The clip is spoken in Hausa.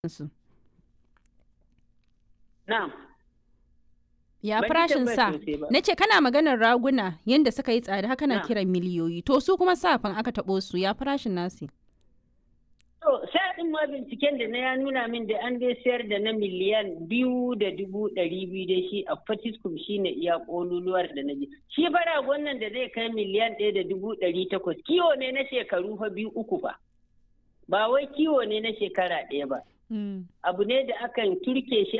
su. Na'am. Ya Ban ji farashin tambayar sa. sosai ba. Na ce kana maganar raguna yadda suka yi tsada haka na Na. kiran miliyoyi. To su kuma safan aka taɓo su ya farashin nasi. To, sa'adin ma binciken da na ya nuna min da an dai sayar da na miliyan biyu da dubu ɗari biyu da shi a Fatiskum shi ne iya ƙololuwar da na ji. Shi bara wannan da zai kai miliyan ɗaya da dubu ɗari takwas kiwo ne na shekaru fa biyu uku fa. Ba wai kiwo ne na shekara ɗaya ba. Abu ne da akan turke shi